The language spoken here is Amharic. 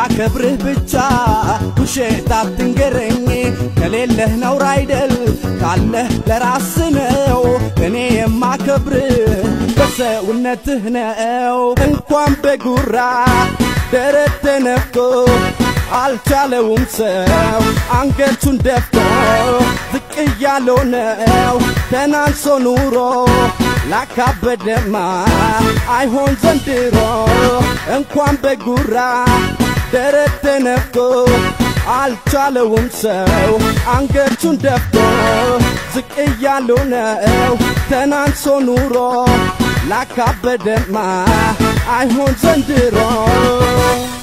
ላከብርህ ብቻ ውሸት አትንገረኝ ከሌለህ ነውር አይደል ካለህ ለራስ ነው እኔ የማከብርህ በሰውነትህ ነው እንኳን በጉራ ደረት ተነፍቶ አልቻለውም ሰው አንገቱን ደፍቶ ዝቅ እያለው ነው ተናንሶ ኑሮ ላካበደማ አይሆን ዘንድሮ እንኳን በጉራ ደረት ተነፍቶ አልቻለውም ሰው አንገቱን ደፍቶ ዝቅ እያለው ነው ተናንሶ ኑሮ ላካበደማ አይሆን ዘንድሮ